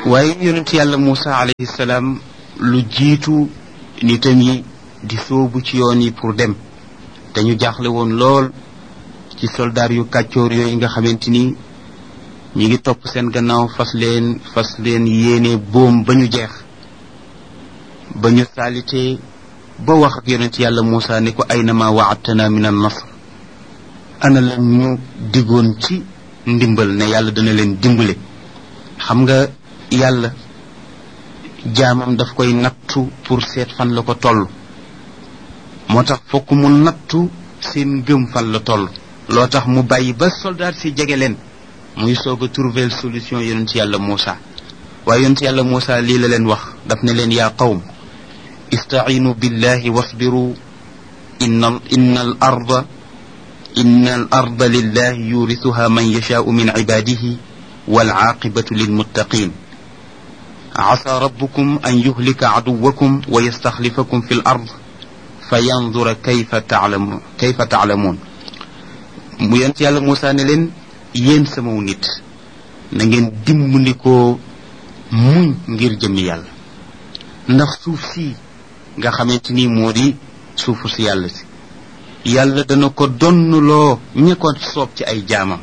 waaye yonent yàlla Muusa alayhi salaam lu jiitu nitam yi di sóobu ci yoon yi pour dem te ñu jaaxle woon lool ci soldaar yu kàccoor yooyu nga xamante ni ñi ngi topp seen gannaaw fas leen fas leen yéene boom ba ñu jeex ba ñu saalitee ba wax ak yonent yàlla Muusa ne ko aynama waadtana min an nasr ana la ñu diggoon ci ndimbal ne yàlla dana leen dimbale xam nga yàlla jaamam daf koy nattu pour seet fan la ko toll moo tax fokk mu nattu seen ngëm fan la toll loo tax mu bàyyi ba soldat si jege leen muy soog a trouver solution yonent yàlla Muusa waaye yonent yàlla Muusa lii la leen wax daf ne leen yaa qawm istaciinu billahi wasbiru inna inna al arda inna al arda lillahi yurisuha man yashaau min cibaadihi walcaaqibatu lilmuttaqin عسى ربكم أن يهلك عدوكم ويستخلفكم في الأرض فينظر كيف تعلم كيف تعلمون mu yent yàlla Moussa ne leen yéen samaw nit na ngeen dimbandikoo muñ ngir jëmmi yàlla ndax suuf si nga xamante ni moo di suufu si yàlla si yàlla dana ko donnloo ña ko soob ci ay jaamam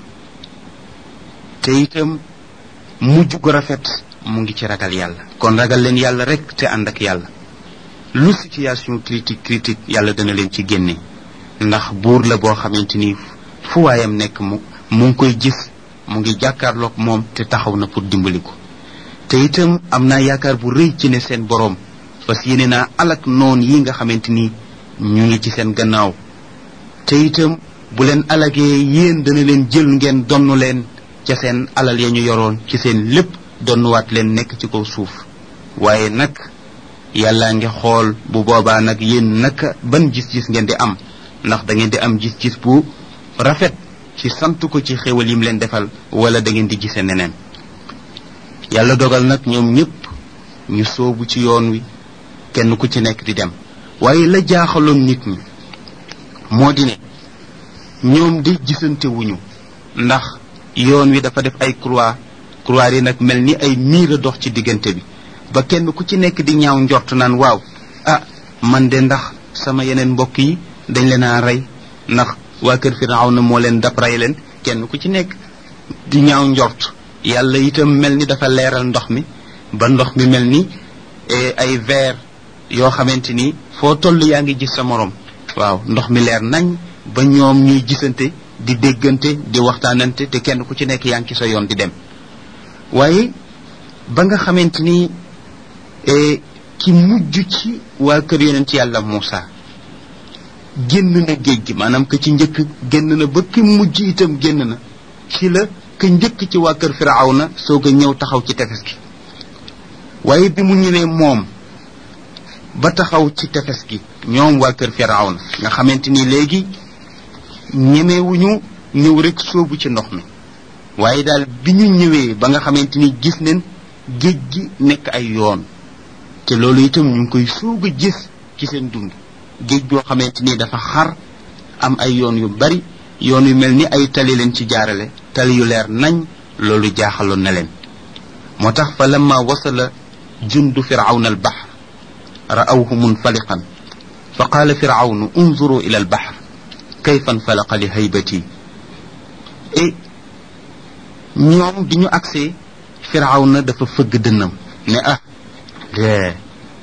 te itam mujj gu rafet mu ngi ci ragal yàlla kon ragal leen yàlla rek te ànd ak yàlla lu situation critique critique yàlla dana leen ci génne ndax buur la boo xamante ni fu waayam nekk mu mu ngi koy gis mu ngi jàkkaarloog moom te taxaw na pour dimbali ko te itam am naa yaakaar bu rëy ci ne seen boroom parce que yéene naa alak noon yi nga xamante ni ñu ngi ci seen gannaaw te itam bu leen alagee yéen dana leen jël ngeen donnu leen ca seen alal ya ñu yoroon ci seen lépp donnuwaat leen nekk ci kaw suuf waaye nag yàlla ngi xool bu boobaa nag yéen naka ban gis-gis ngeen di am ndax da ngeen di am gis-gis bu rafet ci sant ko ci xéwal yim leen defal wala da ngeen di gise neneen yàlla dogal nag ñoom ñëpp ñu soobu ci yoon wi kenn ku ci nekk di dem waaye la jaaxaloon nit ñi moo di ne ñoom di gisante wuñu ndax yoon wi dafa def ay croix croix yi nag mel ni ay miir a dox ci diggante bi ba kenn ku ci nekk di ñaaw njort naan waaw ah man de ndax sama yeneen mbokk yi dañ leen a rey ndax waa kër Firawna moo leen dab rey leen kenn ku ci nekk di ñaaw njort yàlla itam mel ni dafa leeral ndox mi ba ndox mi mel ni ay verre yoo xamante ni foo toll yaa ngi gis sa morom waaw ndox mi leer nañ ba ñoom ñuy gisante di déggante di waxtaanante te kenn ku ci nekk yaa ngi ci sa yoon di dem waaye ba nga xamante ni ki mujj ci waa kër yonent yàlla Muusa génn na géej gi maanaam que ci njëkk génn na ba ki mujj itam génn na ci la ka njëkk ci waa kër Firawna soog a ñëw taxaw ci tefes gi waaye bi mu ñëwee moom ba taxaw ci tefes gi ñoom waa kër Firawna nga xamante ni léegi ñemewuñu ñëw rek soobu ci ndox mi waaye daal bi ñu ñëwee ba nga xamante ni gis neen géej gi nekk ay yoon te loolu itam ñu ngi koy soog a gis ci seen dund géej goo xamante ni dafa xar am ay yoon yu bari yoon yu mel ni ay tali leen ci jaarale tali yu leer nañ loolu jaaxaloon na leen moo tax fa lamma wasala jundu firawna al bahr ra'awhu munfaliqan fa qaala firawnu unzuru ila al bahr kayfa nfalaqa li haybati et ñoom bi ñu agsee firawna dafa fëgg dënnam ne ah de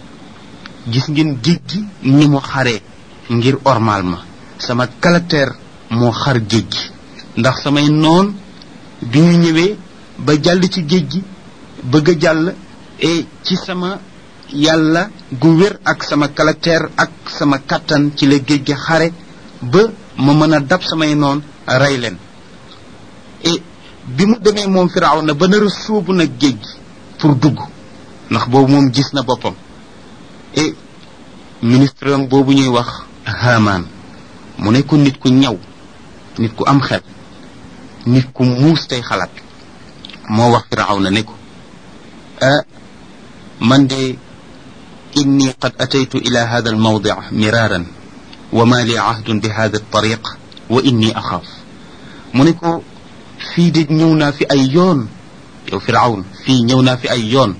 gis ngeen géej gi ni mu xaree ngir ormal ma sama caractère moo xar géej gi ndax samay noon bi ñu ñëwee ba jàll ci géej gi bëgg a jàll et ci sama yàlla gu wér ak sama caractère ak sama kattan ci la géej gi xare ba ma mën a dab samay noon rey leen et bi mu demee moom firaaw na ba nar a sóobu nag géej gi pour dugg ndax boobu moom gis na boppam et ministre am boobu ñuy wax Haamaan mu nekkoon nit ku ñaw nit ku am xel nit ku muus tey xalaat moo wax firaaw na ne ko ah man de inni qad ataytu ila hada almawdi miraaran wa ma li ahdun bi hada altariq wa inni axaaf mu ne ko fii de ñëw naa fi ay yoon yow firawn fii ñëw naa fi ay yoon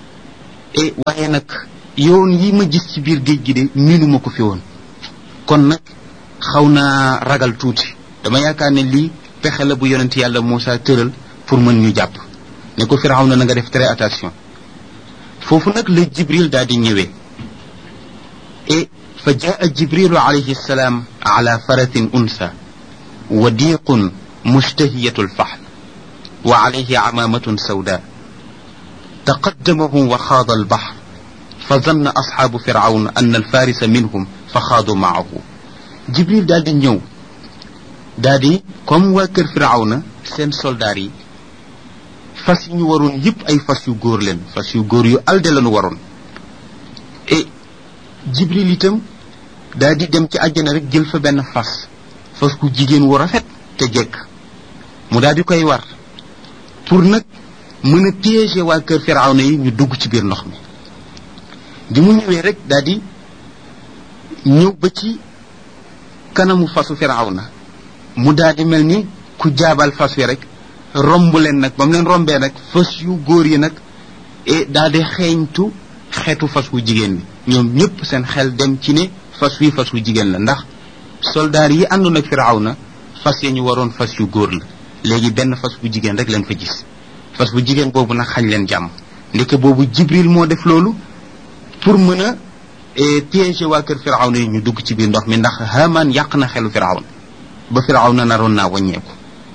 e waaye nag yoon yi ma gis ci biir géej gi de miinuma ko fi woon kon nag xaw naa ragal tuuti dama yaakaar ne lii pexe la bu yonent yàlla Moussa tëral pour mën ñu jàpp ne ko firaw na na nga def très attention foofu nag la jibril daal di ñëwee et fa jaa jibrilu alayhi salaam ala faratin unsa wadiqun mushtahiyatu lfahl wa alayhi amamatun sawda taqaddamahu wa xaada albahr fa zanna asxaabu firawn an alfarisa minhum fa xaadu maahu jibril daal di ñëw daal di comme waa kër firawna seen soldaar yi fas yi ñu waroon yëpp ay fas yu góor leen fas yu góor yu alde lañu waroon et jibril itam daal di dem ci àjjana rek jël fa benn fas fas ku jigéen wu rafet te jekk mu daal di koy war pour nag mën a piéger waa kër firawna yi ñu dugg ci biir ndox mi bi mu ñëwee rek daal di ñëw ba ci kanamu fasu firawna mu daal di mel ni ku jaabal fas wi rek romb leen nag ba mu leen rombee nag fas yu góor yi nag et daal di xeeñtu xeetu fas wu jigéen bi ñoom ñëpp seen xel dem ci ne fas wi fas wu jigéen la ndax soldaar yi àndoon ak firawna fas ya ñu waroon fas yu góor la léegi benn fas bu jigéen rek leen fa gis fas bu jigéen boobu nag xañ leen jàmm ndeke boobu jibril moo def loolu pour mën a piéger waa kër firawna yi ñu dugg ci biir ndox mi ndax haman yàq na xelu firawna ba firawna naroon naa wàññeeku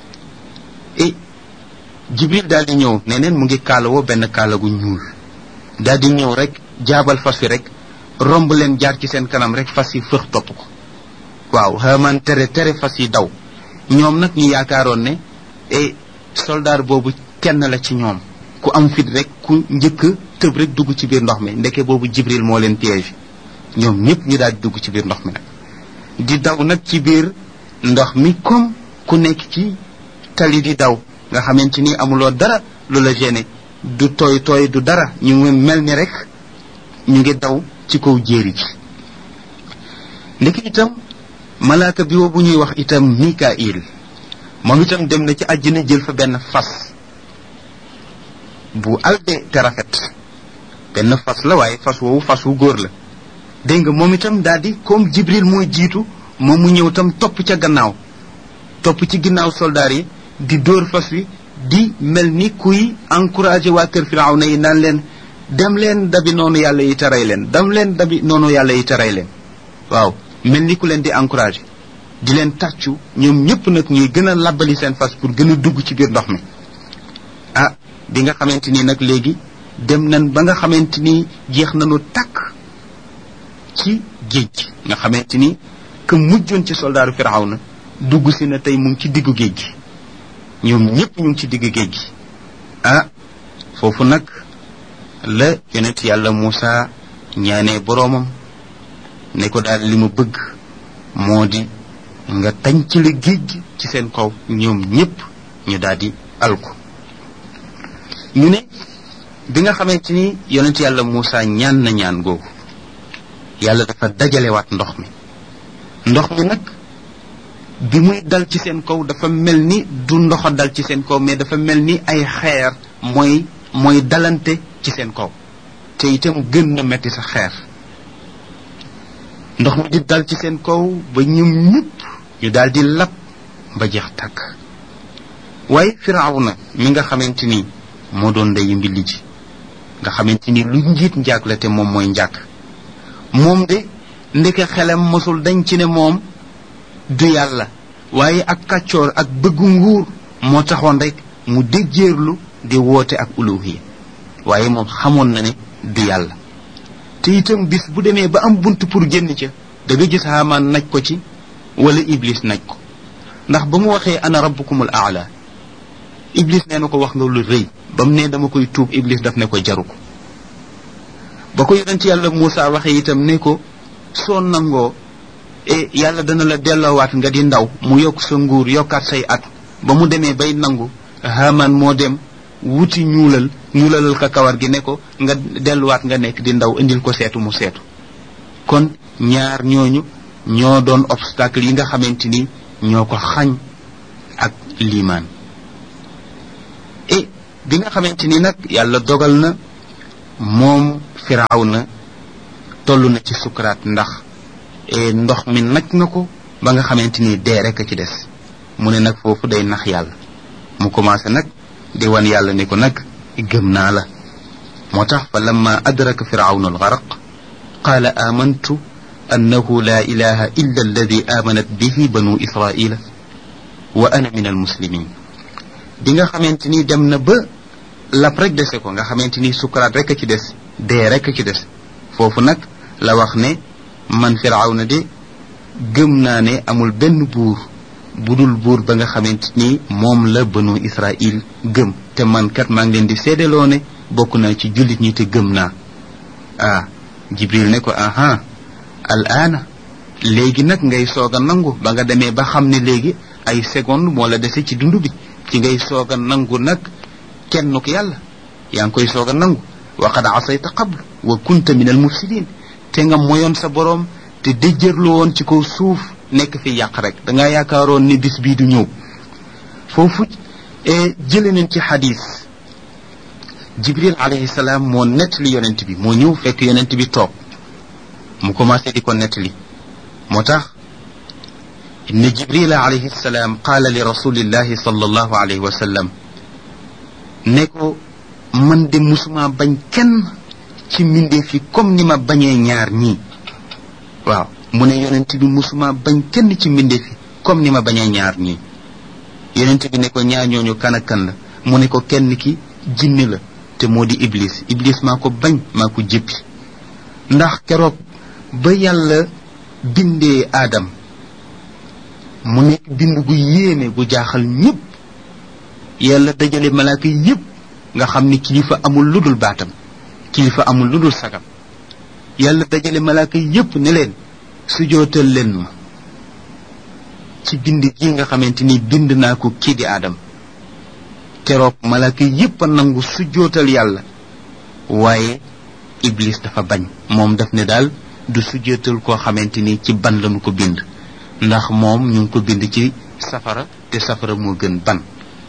et jibril daal di ñëw neneen mu ngi kaalawoo benn kaala gu ñuul daal di ñëw rek jaabal fas wi rek romb leen jaar ci seen kanam rek fas yi fëx topp ko waaw haman tere tere fas yi daw ñoom nag ñu yaakaaroon ne et soldaar boobu kenn la ci ñoom ku am fit rek ku njëkk tëb rek dugg ci biir ndox mi ndeke boobu jibril moo leen piège ñoom ñëpp ñu daal di dugg ci biir ndox mi nag di daw nag ci biir ndox mi comme ku nekk ci tali di daw nga xamante ni amuloo dara lu la gêné du tooy tooy du dara ñu ngi mel ni rek ñu ngi daw ci kaw jéeri ji ndeke itam malaaka bi woo bu ñuy wax itam mikail moom itam dem na ci àjjana jël fa benn fas bu alde te rafet benn fas la waaye fas woowu fas wu góor la dégg nga moom itam daal di comme jibril mooy jiitu moom mu ñëw itam topp ca gannaaw topp ci ginnaaw soldaar yi di dóor fas wi di mel ni kuy encouragé waa kër firawna yi naan leen dem leen dabi noonu yàlla yi taray leen dem leen dabi noonu yàlla yi taray leen waaw mel ni ku leen di encouragé di leen tàccu ñoom ñëpp nag ñuy gën a labbali seen fas pour gën a dugg ci biir ndox mi ah bi nga xamante ni nag léegi dem nañ ba nga xamante ni jeex nañu takk ci géej gi nga xamante ni que mujjoon ci soldaaru firawna dugg si na tey mu ngi ci diggu géej gi ñoom ñëpp ñu ngi ci diggu géej gi ah foofu nag la yonent yàlla Moussa ñaanee boroomam ne ko daal li ma bëgg moo di nga tañ ci la géej gi ci seen kaw ñoom ñëpp ñu daal di alku ñu ne bi nga xamante ni yonent yàlla Moussa ñaan na ñaan googu yàlla dafa dajalewaat ndox mi ndox mi nag bi muy dal ci seen kaw dafa mel ni du ndoxa dal ci seen kaw mais dafa mel ni ay xeer mooy mooy dalante ci seen kaw te itam gën na metti sa xeer ndox mi di dal ci seen kaw ba ñoom ñëpp ñu daal di lab ba jeex tàkk waaye firawna mi nga xamante ni moo doon ndeyu mbilli ji nga xamante ni lu njiit njaag la te moom mooy njaag moom de ndeke xelam mosul dañ ci ne moom du yàlla waaye ak kàccoor ak bëggu nguur moo taxoon rek mu déjjeerlu di woote ak uluhiya waaye moom xamoon na ne du yàlla te itam bis bu demee ba am bunt pour génn ca da nga gis Haamaan naj ko ci wala Iblis naj ko ndax ba mu waxee ana rabbukumul aala Iblis nee na ko wax nga lu rëy ba mu ne dama koy tuub Iblis daf ne ko jaru ko ba ko yonent yàlla Moussa waxee itam ne ko soo nangoo e yàlla dana la delloowaat nga di ndaw mu yokk sa nguur yokkaat say at ba mu demee bay nangu Haamaan moo dem wuti ñuulal ñuulalal ka kawar gi ne ko nga delluwaat nga nekk di ndaw indil ko seetu mu seetu kon ñaar ñooñu ñoo doon obstacle yi nga xamante ni ñoo ko xañ ak liimaan et bi nga xamante ni nag yàlla dogal na moom firaaw na toll na ci sukuraat ndax ndox mi nag na ko ba nga xamante ni dee rek a ci des mu ne nag foofu day nax yàlla mu commencé nag di wan yàlla ni ko nag gëm naa la moo tax fa lamma adraka firawna algaraq qaala amantu annahu la ilaha illa alladi amanat bihi banu israila wa ana min almuslimin bi nga xamante ni dem na ba lap rek dese ko nga xamante ni sukaraat rek a ci des dee rek a ci des foofu nag la wax ne man firawna de gëm naa ne amul benn buur budul buur ba nga xamante ni moom la banu israil gëm te man kat maa ngi leen di seedeloo ne bokk naa ci jullit ñi te gëm naa ah jibril ne ko aha al aana léegi nag ngay soog a nangu ba nga demee ba xam ne léegi ay seconde moo la dese ci dund bi ci ngay soog a nangu nag kennuk yàlla yaa ngi koy soog a nangu wa qad asayta qablu wa kunta min al mufsidin te nga moyoon sa boroom te déjjërlu woon ci kaw suuf nekk fi yàq rek da ngaa yaakaaroon ni bis bii du ñëw foofu jële nañ ci xadis jibril alayhi salaam moo nettali yonent bi moo ñëw fekk yonent bi toog mu commencé di ko nettali moo tax inna jibrila alayhi salaam qaala li rasulillahi sallallahu alayhi wa sallam ne ko man de musuma bañ kenn ci mbindeef yi comme ni ma bañee ñaar ñii waaw mu ne yonent bi musuma bañ kenn ci mbindeef yi comme ni ma bañee ñaar ñii yonent bi ne ko ñaar ñooñu kan ak kan la mu ne ko kenn ki jinne la te moo di iblis iblis maa ko bañ maa ko jëppi ndax keroog ba yàlla bindee aadam mu nekk bind gu yéeme gu jaaxal ñépp yàlla dajale malaaka yépp nga xam ni kilifa amul lu dul baatam kilifa amul lu dul sagam yàlla dajale malaaka yépp ne leen sujootal leen ma ci bind gi nga xamante ni bind naa ko kii di aadam keroog malaaka yépp a nangu sujootal yàlla waaye iblis dafa bañ moom daf ne daal du sujootal koo xamante ni ci ban lañu ko bind ndax moom ñu ngi ko bind ci safara te safara moo gën ban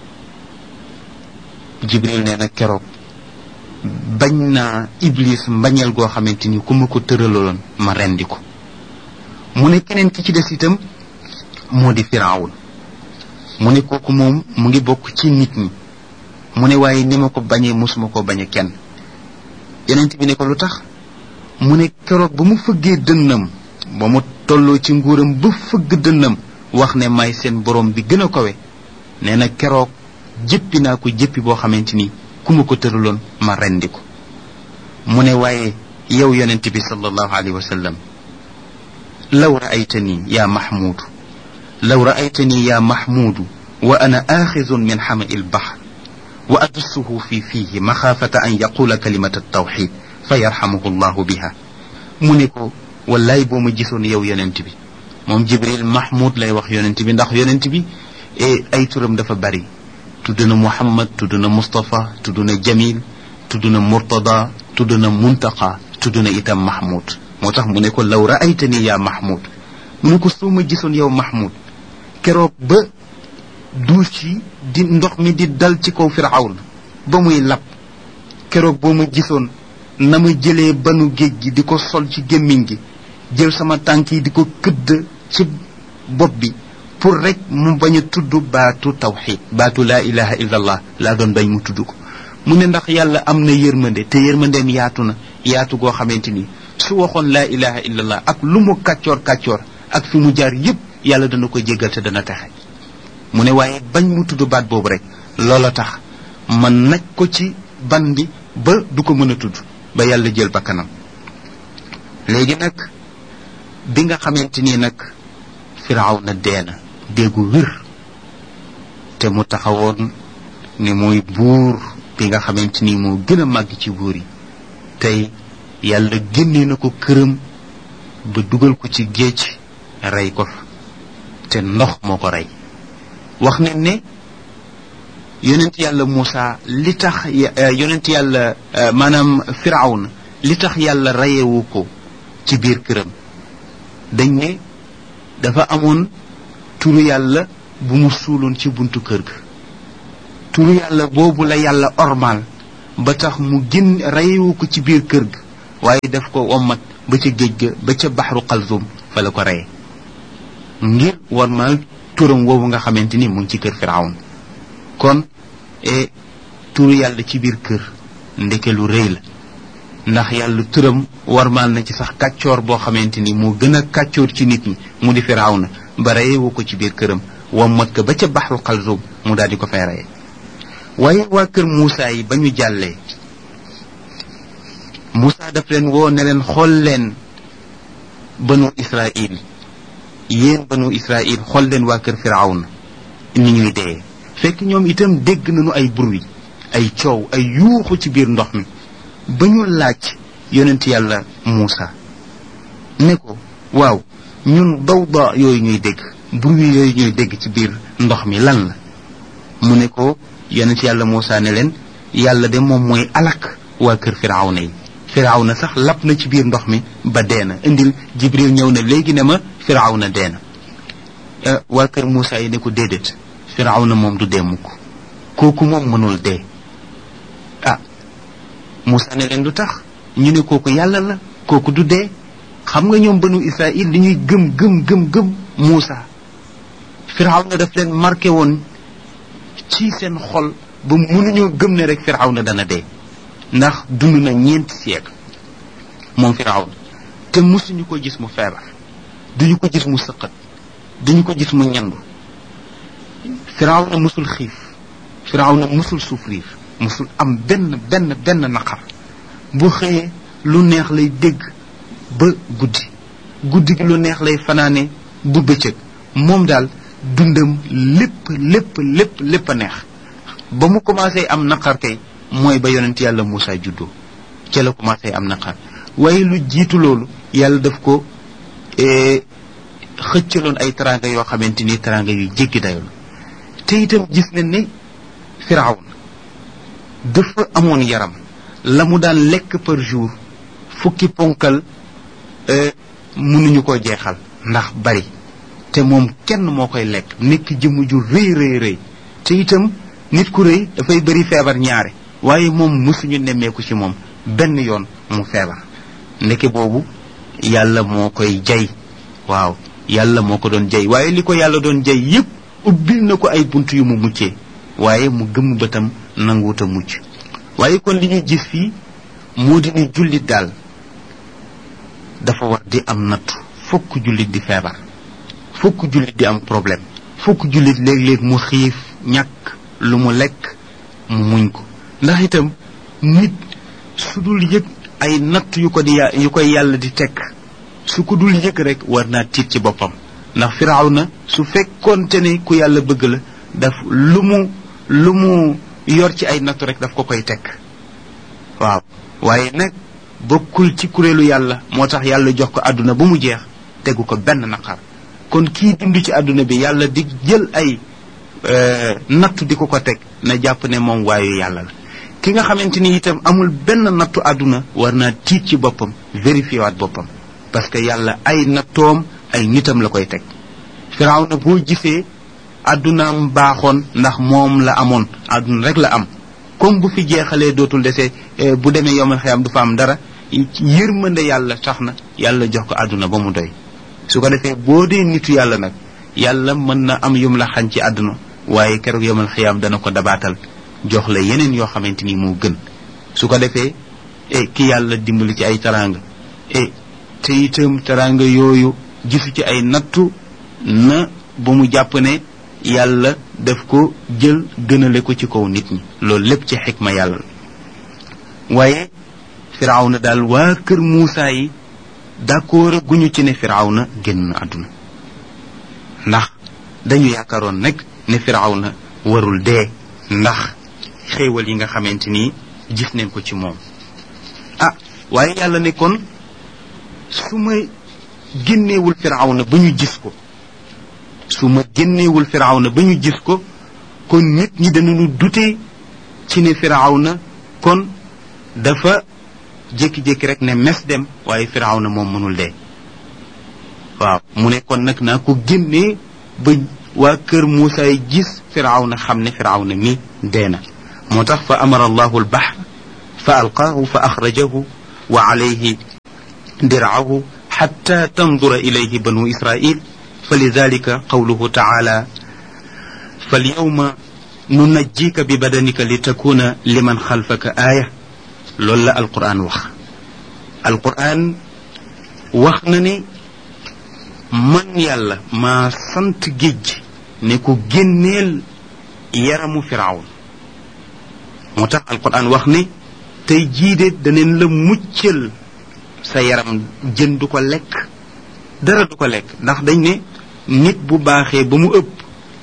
jibril nee na keroog bañ naa iblis mbañeel goo xamante ni ku ma ko tëraloon ma rendi ko mu ne keneen ki ci des itam moo di firawun mu ne kooku moom mu ngi bokk ci nit ñi mu ne waaye ni ma ko bañee mosuma ko bañe kenn yonent bi ne ko lu tax mu ne keroog ba mu fëggee dënnam ba mu tolloo ci nguuram ba fëgg dënnam wax ne may seen borom bi gën a kawe nee na keroog jëppi naa ko jëppi boo xamante ni ku ma ko tëraloon ma rendi ko mu ne waaye yow yonent bi sallallahu alayhi wa sallam law raaytani ya mahmuudu law raaytani ya mahmuudu wa ana aaxizun min xamai lbaxr wa adussuhu fi fiihi maxaafata an yaqula kalimata altawxid fa yarxamuhu llahu biha mu ne ko wallaay boo ma gisoon yow yonent bi moom jibril mahmud lay wax yonent bi ndax yonent bi ay turam dafa bari tudd na muhammad tudd na mustapha tudd na jamil tudd na murtada tudd na muntaqa tudd na itam mahmud moo tax mu ne ko law raaytani yaa mahmud mu ne ko soo ma gisoon yow mahmud keroog ba duus yi di ndox mi di dal ci kaw firawn ba muy lab keroog boo ma gisoon na ma jëlee banu géej gi di ko sol ci gémmiñ gi jël sama tànk yi di ko këdd ci bopp bi pour rek mu bañ a tudd baatu tawxid baatu laa ilaha illa allah laa doon bañ mu tudd ko mu ne ndax yàlla am na yërmande te yërmandeem yaatu na yaatu goo xamante ni su waxoon laa ilaha illa allah ak lu mu kàccoor kàccoor ak fi mu jaar yépp yàlla dana ko jéggal te dana texe mu ne waaye bañ mu tudd baat boobu rek loola tax man naj ko ci ban bi ba du ko mën a tudd ba yàlla jël bakkanam léegi nag bi nga xamante ni nag firaw na dee na déggu wér te mu taxawoon ni muy buur bi nga xamante ni moo gën a màgg ci buur yi tey yàlla génnee na ko këram ba dugal ko ci géej rey ko fa te ndox moo ko rey wax ne ne yonent yàlla Moussa li tax yonent yàlla maanaam firawna li tax yàlla reyewu ko ci biir këram dañ ne dafa amoon turu yàlla bu mu suuloon ci buntu kër ga turu yàlla boobu la yàlla ormal ba tax mu gën reyewu ko ci biir kër ga waaye daf ko wommat ba ca géej ga ba ca baxru xalzum fa la ko reye ngir wormal turam woowu nga xamante ni mu ngi ci kër firawn kon e turu yàlla ci biir kër ndeke lu rëy la ndax yàlla turam warmaal na ci sax kàccoor boo xamante ni moo gën a kàccoor ci nit ñi mu di firawna ba reyewu ko ci biir këram wammat ko ba ca baxru xalzum mu daal di ko fay reye waaye waa kër Moussa yi ba ñu jàllee Moussa daf leen woo ne leen xool leen banu Israil yéen banu Israil xool leen waa kër firawna ni ñuy dee fekk ñoom itam dégg nañu ay bruit ay coow ay yuuxu ci biir ndox mi ba ñu laaj yonent yàlla Muusa ne ko waaw ñun dawda yooyu ñuy dégg bruit yooyu ñuy dégg ci biir ndox mi lan la mu ne ko yonent yàlla Muusa ne leen yàlla de moom mooy alak waa kër firawna yi firawna sax lap na ci biir ndox mi ba dee na indil jibril ñëw na léegi ne ma firawna dee na waa kër Muusa yi ne ko déedéet firawna moom du dee mukk kooku moom mënul dee ah Moussa ne leen lu tax ñu ne kooku yàlla la kooku du dee xam nga ñoom banu Israël li ñuy gëm gëm gëm gëm Moussa Firawna daf leen marqué woon ci seen xol ba mënuñoo gëm ne rek Firawna dana dee ndax dund na ñeenti siècle moom Firawna te musuñu ko gis mu feebar duñu ko gis mu sëqat duñu ko gis mu ñandu Firawna musul xiif Firawna musul souffrir musul am benn benn benn naqar bu xëyee lu neex lay dégg ba guddi guddi gi lu neex lay fanaane bu bëccëg moom daal dundam lépp lépp lépp lépp a neex ba mu commencé am naqar kay mooy ba yonent yàlla Moussa juddoo ca la commencé am naqar waaye lu jiitu loolu yàlla daf ko xëccaloon ay taranga yoo xamante ni taranga yu jéggi dayo la te itam gis nañ ne Firawna dafa amoon yaram la mu daan lekk par jour fukki ponkal mënuñu ko jeexal ndax bari te moom kenn moo koy lekk nekk jëmm ju rëy rëy rëy te itam nit ku rëy dafay bëri feebar ñaare waaye moom mësuñu nemmeeku ci moom benn yoon mu feebar ndeke boobu yàlla moo koy jay waaw yàlla moo ko doon jay waaye li ko yàlla doon jay yépp ubbil na ko ay bunt yu mu muccee waaye mu gëmm bëtam nanguwut a mucc waaye kon li ñuy gis fii moo di ni jullit daal dafa war di am nattu fokk jullit di feebar fokk jullit di am problème fokk jullit léeg-léeg mu xiif ñàkk lu mu lekk mu muñ ko ndax itam nit su dul yëg ay natt yu ko di yu koy yàlla di tekk su ko dul yëg rek war naa tiit ci boppam ndax firaaw na su fekkoonte ne ku yàlla bëgg la daf lu mu lu mu yor ci ay nattu rek daf ko koy tekk waaw waaye nag bokkul ci kuréelu yàlla moo tax yàlla jox ko àdduna ba mu jeex tegu ko benn naqar kon kii dund ci àdduna bi yàlla di jël ay nattu di ko ko teg na jàpp ne moom waayu yàlla la ki nga xamante ni itam amul benn nattu àdduna war naa tiit ci boppam vérifié waat boppam parce que yàlla ay nattoom ay nitam la koy teg firaaw na boo gisee àddunaam baaxoon ndax moom la amoon àdduna rek la am comme bu fi jeexalee dootul dese bu demee yomal xiyam du fa am dara yërmande yàlla tax na yàlla jox ko àdduna ba mu doy su ko defee boo dee nitu yàlla nag yàlla mën na am yum la xañ ci àdduna waaye keroog yomal xiyam dana ko dabaatal jox la yeneen yoo xamante ni moo gën su ko defee e ki yàlla dimbali ci ay taranga e te itam taranga yooyu gisu ci ay nattu na bu mu jàpp ne yàlla daf ko jël gënale ko ci kaw nit ñi loolu lépp ci xikma yàlla waaye firawna daal waa kër Muusa yi d'accord guñu ci ne firawna génn àdduna ndax dañu yaakaaroon nag ne firawna warul dee ndax xéewal yi nga xamante ni gis nañ ko ci moom ah waaye yàlla ne kon su ma génneewul firawna ba ñu gis ko su ma génneewul firawna ba ñu gis ko kon nit ñi danañu dute ci ne firawna kon dafa jékki-jékki rek ne mes dem waaye firawna moom mënul dee waaw mu ne kon nag naa ko génnee ba waa kër Muusa yi gis firawna xam ne firawna mi dee na moo tax fa amara allahu albahr fa alqaahu fa axrajahu wa alayhi dircahu xatta tandura ilayhi banu israil fa lidalika qawluhu taala falyawma nunajjika bi badanika li takuna liman xalfaka aaya loolu la alquran wax alquran wax na ne man yàlla maa sant géej ne ko génneel yaramu firawn moo tax alquran wax ne tey jiide daneen la muccal sa yaram jën du ko lekk dara du ko lekk ndax dañ ne nit bu baaxee ba mu ëpp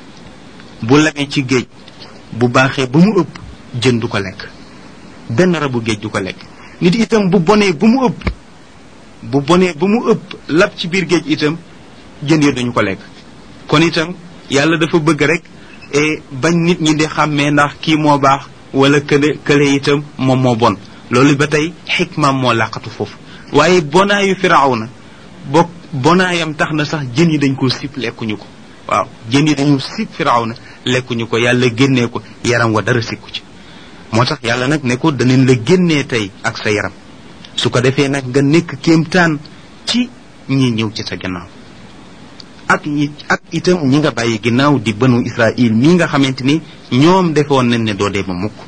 bu lamee ci géej bu baaxee ba mu ëpp jën du ko lekk benn rabu géej du ko lekk nit itam bu bonee ba mu ëpp bu bonee ba mu ëpp lab ci biir géej itam jën ya duñu ko lekk kon itam yàlla dafa bëgg rek e bañ nit ñi di xàmmee ndax kii moo baax wala kële kële itam moom moo bon loolu ba tey xikmaam moo làqatu foofu waaye bonaayu firawna bokk bonaayam tax na sax jën yi dañ ko sib lekkuñu ko waaw jën yi dañu sib firawna lekkuñu ko yàlla génnee ko yaram wa dara sikku ci moo tax yàlla nag ne ko danañ la génnee tey ak sa yaram su ko defee nag nga nekk kéemtaan ci ñi ñëw ci sa gannaaw ak ñi ak itam ñi nga bàyyi ginnaaw di banu israil mii nga xamante ni ñoom defoon nañ ne doo dee ba mukk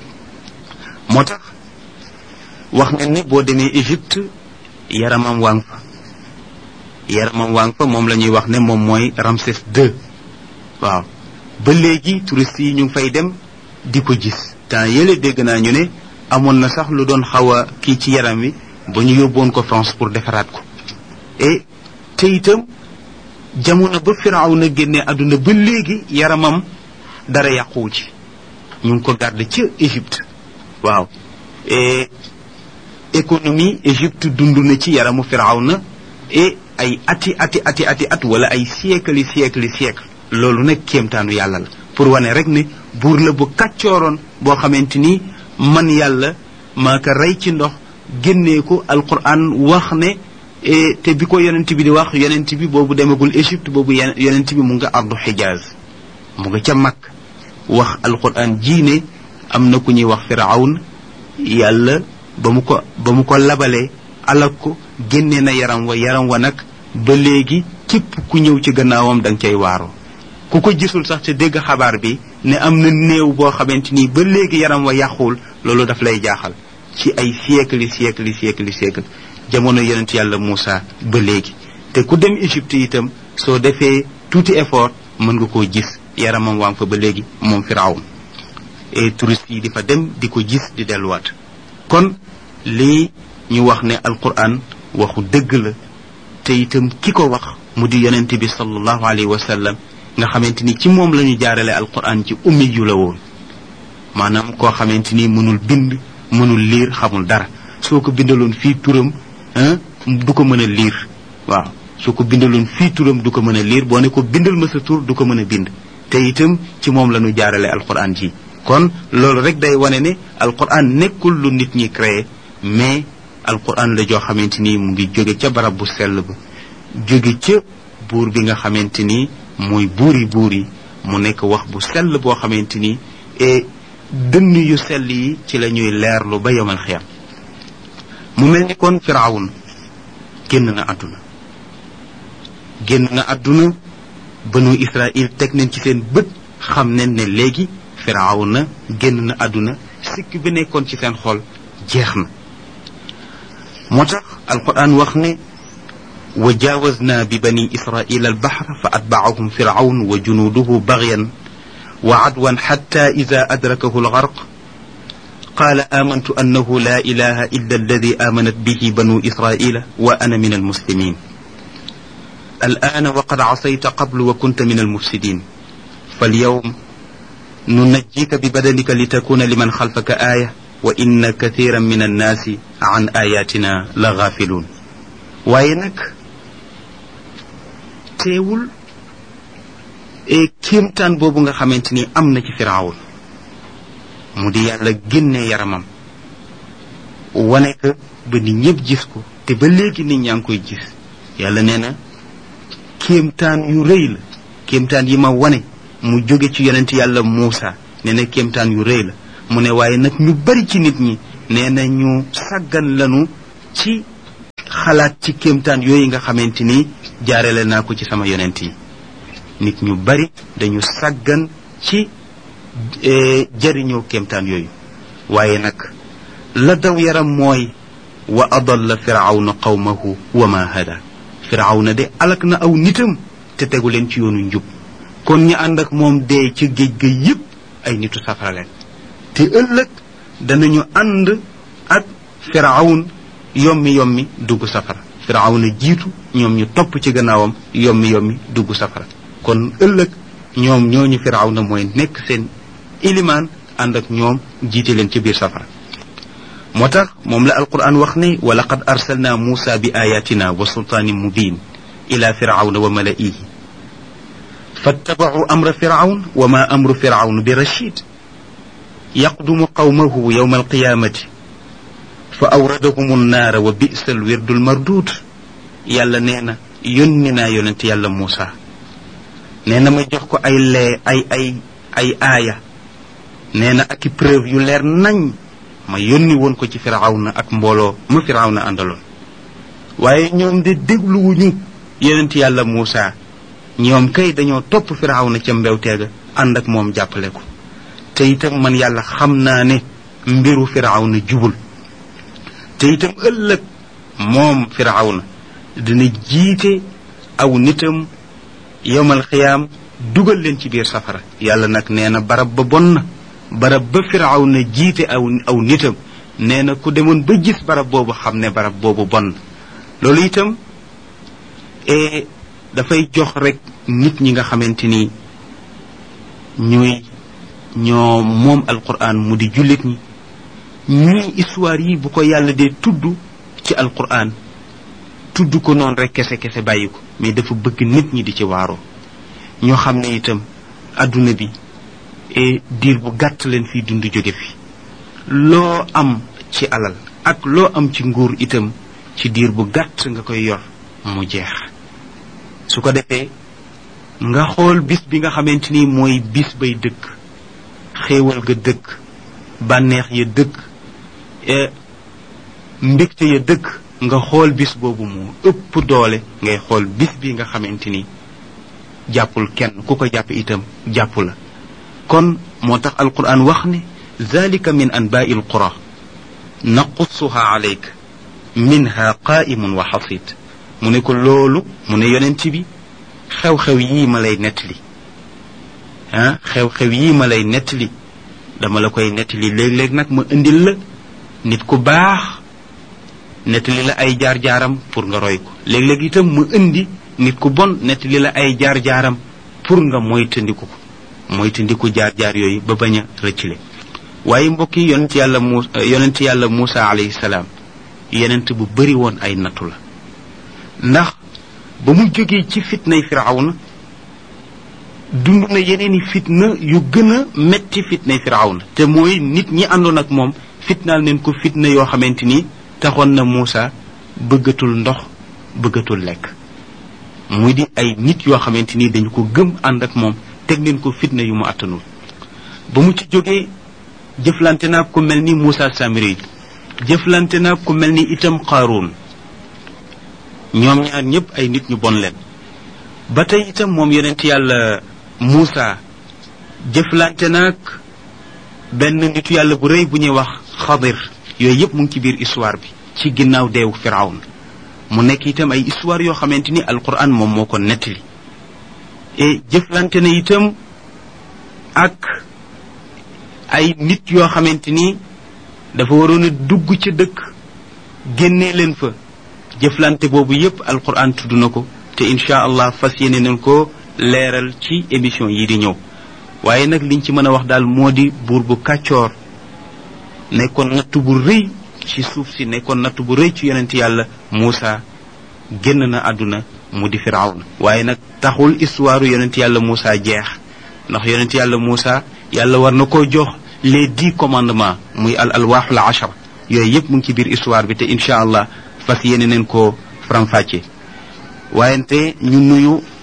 moo tax wax nañ ne boo demee Égypte yaramam waa ngi fa yaramam waa ngi fa moom la ñuy wax ne moom mooy Ramsès II waaw ba léegi touristes yi ñu ngi fay dem di ko gis temps yële dégg naa ñu ne amoon na sax lu doon xaw a kii ci yaram wi ba ñu yóbboon ko France pour defaraat ko et te itam jamono ba firaaw na génne àdduna ba léegi yaramam dara yàquwu ci ñu ngi ko garde ca Égypte waaw et économie Égypte dund na ci yaramu firaaw na et ay ati ati ati ati at wala ay siècle yi siècle yi siècle loolu nag kéemtaanu yàlla la pour wane rek ne buur la bu kàccooroon boo xamante ni man yàlla maa ko rey ci ndox génnee ko alquran wax ne te bi ko yonent bi di wax yonent bi boobu demagul Égypte boobu yonent bi mu nga ardu xijaaz mu nga ca mag wax alquran ji ne am na ku ñuy wax firawn yàlla ba mu ko ba mu ko labalee alak ko génne na yaram wa yaram wa nag ba léegi képp ku ñëw ci gannaawam da nga cay waaroo ku ko gisul sax te dégg xabaar bi ne am na néew boo xamante ni ba léegi yaram wa yàquwul loolu daf lay jaaxal ci ay siècle yi siècle yi siècle yi siècle jamono yonent yàlla Moussa ba léegi te ku dem Égypte itam soo defee tuuti effort mën nga koo gis yaramam waa fa ba léegi moom Firawn et touristes yi di fa dem di ko gis di delluwaat kon lii ñu wax ne alquran waxu dëgg la te itam ki ko wax mu di yonent bi sallallahu alayhi wa sallam nga xamante ni ci moom la ñu jaarale alquran ci ummi yu la woon maanaam koo xamante ni mënul bind mënul liir xamul dara soo ko bindaloon fii turam du ko mën a liir waaw soo ko bindaloon fii turam du ko mën a liir boo ne ko bindal ma sa tur du ko mën a bind te itam ci moom la ñu jaarale alquran ji kon loolu rek day wane ne alquran nekkul lu nit ñi créé mais alquran la joo xamante ni mu ngi jóge ca barab bu sell ba jóge ca buur bi nga xamante ni mooy buuri buur yi mu nekk wax bu sell boo xamante ni et dënn yu sell yi ci la ñuy leerlu ba yomal xiyam mu mel ni kon firawun génn na àdduna génn na àdduna banu israil teg nañ ci seen bët xam nañ ne léegi firawna génn na àdduna sikk bi nekkoon ci seen xol jeex na moo tax alquran wax ne wa jaawazna bi bani israila albaxra fa atbacahum firawn wa junuuduhu bagyan wa cadwan xatta ida adrakahu algarq قال آمنت أنه لا إله إلا الذي آمنت به بنو إسرائيل وأنا من المسلمين الآن وقد عصيت قبل وكنت من المفسدين فاليوم ننجيك ببدنك لتكون لمن خلفك آية وإن كثيرا من الناس عن آياتنا لغافلون وينك teewul e kéemtaan boobu nga xamante ni am na ci firawun mu di yàlla génne yaramam wane ko ba nit ñëpp gis ko te ba léegi nit ñaa ngi koy gis yàlla nee na kéemtaan yu rëy la kéemtaan yi ma wane mu jóge ci yonent yàlla Muusa nee na kéemtaan yu rëy la mu ne waaye nag ñu bari ci nit ñi nee na ñu sàggan lanu ci xalaat ci kéemtaan yooyu nga xamante ni jaarale naa ko ci sama yonent yi nit ñu bari dañu sàggan ci jëriñoo kéemtaan yooyu waaye nag la daw yaram mooy wa adalla firawna qawmahu wa ma hada firawna de alak na aw nitam te tegu leen ci yoonu njub kon ñi ànd ak moom dee ci géej ga yépp ay nitu safara leen te ëllëg danañu ànd ak firawn yommi yommi dugg safara firawna jiitu ñoom ñu topp ci gannaawam yommi yommi dugg safara kon ëllëg ñoom ñooñu firawna mooy nekk seen ilimaan ànd ak ñoom jiite leen ci biir safara moo tax moom la alquran wax ne wa laqad arsalna muusa bi ayatina wa sultaanin mubin ila firawna wa malaihi فاتبعوا أمر فرعون وما أمر فرعون برشيد يقدم قومه يوم القيامة فأوردهم النار وبئس الورد المردود يالا نينا يوننا يونت يالا موسى نينا ما جوخكو اي لي اي اي اي آية نينا اكي preuve yu leer nañ ma yónni woon ko ci firawna ak mbooloo ma firawna àndaloon waaye ñoom de dégluwuñu yonent yàlla Muusa ñoom kay dañoo topp firawna ca mbewteega ànd ak moom jàppale ko te itam man yàlla xam naa ne mbiru firawna jubul te itam ëllëg moom firawna dina jiite aw nitam yowmal xiyaam dugal leen ci biir safara yàlla nag nee na barab ba bon na barab ba firawna jiite aw aw nitam nee na ku demoon ba gis barab boobu xam ne barab boobu bon na loolu itam e dafay jox rek nit ñi nga xamante ni ñuy ñoo moom alquran mu di jullit ñi ñuy histoire yi bu ko yàlla dee tudd ci alquran tudd ko noonu rek kese kese bàyyi ko mais dafa bëgg nit ñi di ci waaroo ñoo xam ne itam adduna bi e diir bu gàtt leen fii dund jóge fi loo am ci alal ak loo am ci nguur itam ci diir bu gàtt nga koy yor mu jeex su ko defee nga xool bis bi nga xamante ni mooy bis bay dëkk xéewal ga dëkk bànneex ya dëkk mbégte ya dëkk nga xool bis boobu moo ëpp doole ngay xool bis bi nga xamante ni jàppul kenn ku ko jàpp itam jàpp la kon moo tax alquran wax ne zalika min anbaai alqura naqussuha alayk minha qaimun wa xasid mu ne ko loolu mu ne yonent bi xew-xew yii ma lay nettali ah xew-xew yii ma lay nettali dama la koy nettali léeg-léeg nag ma indil la nit ku baax nettali la ay jaar-jaaram pour nga roy ko léeg-léeg itam ma indi nit ku bon nettali la ay jaar-jaaram pour nga moytandiku ko moytandiku jaar-jaar yooyu ba bañ a rëccile waaye mbokk yi yonent yàlla mu yonent yàlla Muusa alayhi salaam yonent bu bari woon ay nattu la ndax ba mu jógee ci fitnay firawna dund na yeneeni fitna yu gën a metti fitnay firawna te mooy nit ñi àndoon ak moom fitnaal neen ko fitna yoo xamante ni taxoon na Muusa bëggatul ndox bëggatul lekk muy di ay nit yoo xamante ni dañu ko gëm ànd ak moom teg neen ko fitna yu mu attanul ba mu ci jógee jëflante naa ku mel ni Muusa Samiri jëflante naa ku mel ni itam Qaaruun ñoom ñaar ñëpp ay nit ñu bon leen ba tey itam moom yonent yàlla Muusa jëflante naag benn nitu yàlla bu rëy bu ñuy wax xadir yooyu yëpp mu ngi ci biir histoire bi ci ginnaaw deewu firawn mu nekk itam ay histoire yoo xamante ni alquran moom moo ko nettali et jëflante na itam ak ay nit yoo xamante ni dafa waroon a dugg ca dëkk génnee leen fa jëflante boobu yépp alquran tudd na ko te incha allah fas yéene nañ ko leeral ci émission yi di ñëw waaye nag liñ ci mën a wax daal moo di buur bu kàccoor nekkoon natt bu rëy ci suuf si nekkoon natt bu rëy ci yonent yàlla Muusa génn na àdduna mu di firawna waaye nag taxul histoire yonent yàlla Muusa jeex ndax yonent yàlla Muusa yàlla war na koo jox les dix commandements muy al alwaaxul achar yooyu yépp mu ngi ci biir histoire bi te incha allah fas yéene neen ko faram-fàcce waayente ñu nuyu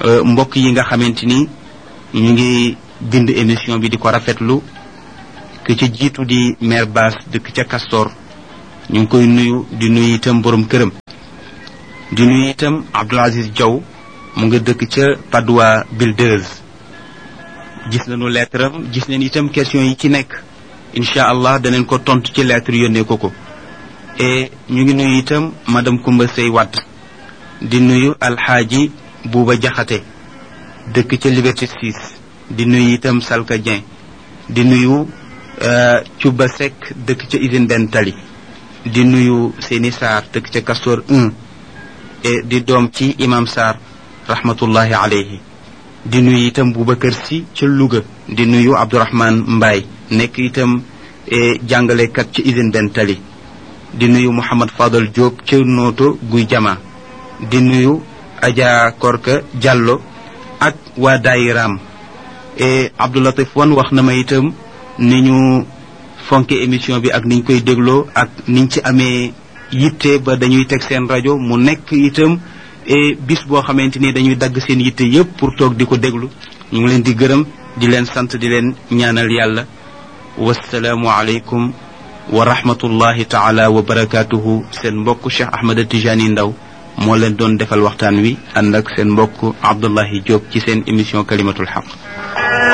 mbokk yi nga xamante ni ñu ngi bind émission bi di ko rafetlu ke ca jiitu di maire Bass dëkk ca Castor ñu ngi koy nuyu di nuyu itam borom këram di nuyu itam Abdoul Aziz Diaw mu nga dëkk ca Padoua Builders gis nañu lettre am gis nañ itam question yi ci nekk incha allah danañ ko tontu ci lettre yónnee ko ko et ñu ngi nuyu itam madame Koumba Sey Watt di nuyu alxaaji Buuba Jaxate dëkk ca Liberté 6 di nuyu itam Salka Dieng di nuyu Cuba Seck dëkk ca usine benn tali di nuyu Seni Sarr dëkk ca Castor 1 et di doom ci imam Sarr rahmatullahi alayhi di nuyu itam Boubacar Si ca Louga di nuyu Abdourahman Mbaye nekk itam jàngalekat ca usine benn tali di nuyu Mouhamad Fadal Diop ca Nooto Guy Jama di nuyu Adja Korka Diallo ak waa Dayiram et Abdoulatif Wan wax na ma itam ni ñu fonke émission bi ak niñ koy dégloo ak niñ ci amee yitte ba dañuy teg seen rajo mu nekk itam et bis boo xamante ni dañuy dagg seen yitte yépp pour toog di ko déglu ñu ngi leen di gërëm di leen sant di leen ñaanal yàlla wasalaamu aleykum wa rahmatullahi taala wa barakatuhu seen mbokk Cheikh Ahmed Tijani Ndaw moo leen doon defal waxtaan wi ànd ak seen mbokk Abdullahi Diop ci seen émission kalimatul xaq